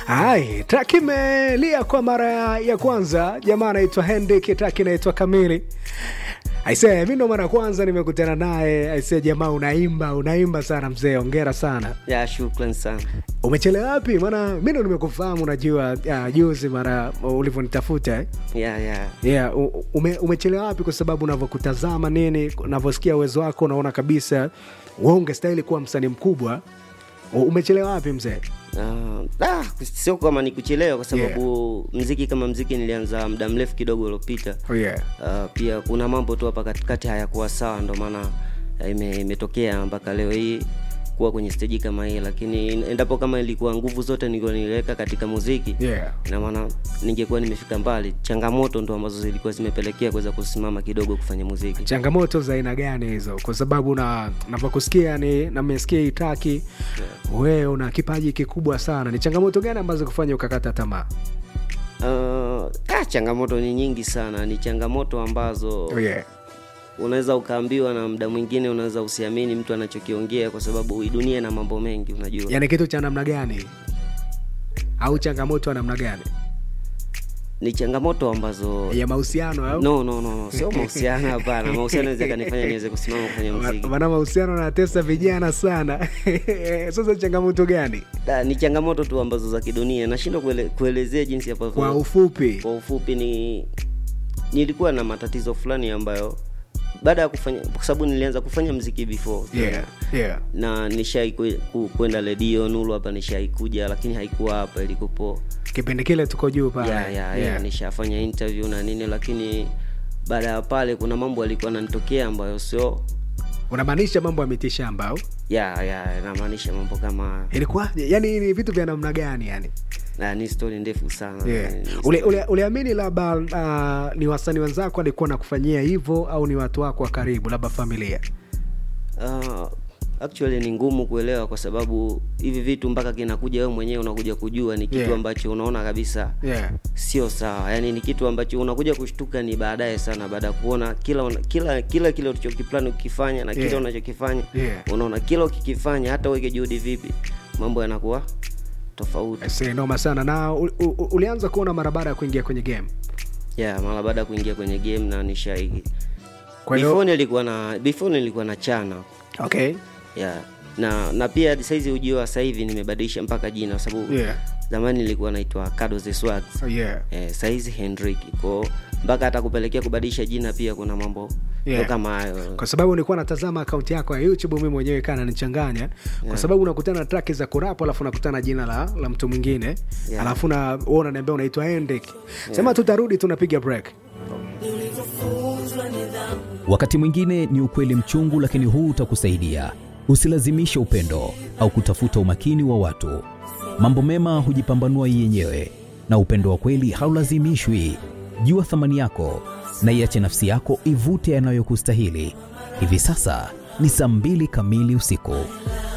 Hai, track imelia kwa mara ya kwanza. Jamaa anaitwa Hendrik, track inaitwa Kamili. Aisee, mi ndo mara ya kwanza nimekutana naye. Aisee, jamaa unaimba, unaimba sana mzee, ongera sana. Ya, shukran sana. Umechelewa wapi? Maana mi ndo nimekufahamu, unajua ya, juzi mara ulivyonitafuta eh? Ya, ya. yeah, u- ume, umechelewa wapi? Kwa sababu unavyokutazama nini, unavyosikia uwezo wako, unaona kabisa wewe ungestahili kuwa msanii mkubwa. U- Umechelewa wapi mzee? Uh, ah, sio kama ni kuchelewa kwa sababu mziki kama mziki nilianza muda mrefu kidogo uliopita. Oh, yeah. Uh, pia kuna mambo tu hapa katikati hayakuwa sawa, ndo maana uh, ime, imetokea mpaka leo hii kuwa kwenye steji kama hii, lakini endapo kama ilikuwa nguvu zote nilikuwa niliweka katika muziki Yeah. ina maana ningekuwa nimefika mbali. Changamoto ndo ambazo zilikuwa zimepelekea kuweza kusimama kidogo kufanya muziki. changamoto za aina gani hizo? Kwa sababu na navyokusikia ni namesikia itaki wewe una kipaji kikubwa sana. Ni changamoto gani ambazo kufanya ukakata tamaa? Uh, ah, changamoto ni nyingi sana, ni changamoto ambazo Oh, yeah. unaweza ukaambiwa na muda mwingine unaweza usiamini mtu anachokiongea kwa sababu hii dunia ina mambo mengi unajua Yaani kitu cha namna gani au changamoto ya namna gani ni changamoto ambazo ya mahusiano au no no no, no. sio mahusiano hapana mahusiano naweza kanifanya niweze kusimama kufanya muziki maana mahusiano natesa vijana sana sasa changamoto gani Da, ni changamoto tu ambazo za kidunia nashindwa kuele, kuelezea jinsi ambavyo kwa ufupi kwa ufupi ni nilikuwa na matatizo fulani ambayo baada ya kufanya kwa sababu nilianza kufanya mziki before yeah, yeah. na nishai kwe- ku- kwenda redio nulu hapa nishai kuja lakini haikuwa hapa ilikupo kipindi kile tuko juu pale ya, ya, ya, Yeah. nishafanya interview na nini lakini baada ya pale kuna mambo yalikuwa nanitokea ambayo sio unamaanisha mambo ya mitishamba au ya ya namaanisha mambo kama ilikuwa yani ni vitu vya namna gani yani na ni stori ndefu sana yeah. Ni story- ule, ule, uliamini labda uh, ni wasanii wenzako alikuwa nakufanyia hivyo au ni watu wako wa karibu labda familia Ah, actually ni ngumu kuelewa kwa sababu hivi vitu mpaka kinakuja wewe mwenyewe unakuja kujua ni kitu Yeah. ambacho unaona kabisa yeah. sio sawa yaani ni kitu ambacho unakuja kushtuka ni baadaye sana baada ya kuona kila una, kila kila kile ulichokiplani ukifanya na kile Yeah. unachokifanya Yeah. unaona kila ukikifanya hata uweke juhudi vipi mambo yanakuwa tofauti Aisee, noma sana na u, u, u- ulianza kuona mara baada ya kuingia kwenye game yeah, mara baada ya kuingia kwenye game na nishaiki kwa hiyo before nilikuwa na before nilikuwa na chana okay yeah. na na pia saizi ujio wa sasa hivi nimebadilisha mpaka jina kwa sababu yeah. zamani nilikuwa naitwa Kado the Swag Oh, yeah. eh, saizi Hendrik ko mpaka hata kupelekea kubadilisha jina pia kuna mambo Yeah. ndo kama hayo kwa sababu nilikuwa natazama akaunti yako ya youtube mi mwenyewe kaa nanichanganya kwa sababu unakutana na traki za kurapo alafu unakutana jina la, la mtu mwingine Yeah. alafu na wewe unaniambia unaitwa endek sema tutarudi tunapiga break Wakati mwingine ni ukweli mchungu, lakini huu utakusaidia. Usilazimishe upendo au kutafuta umakini wa watu. Mambo mema hujipambanua yenyewe, na upendo wa kweli haulazimishwi. Jua thamani yako na iache nafsi yako ivute yanayokustahili. Hivi sasa ni saa mbili kamili usiku.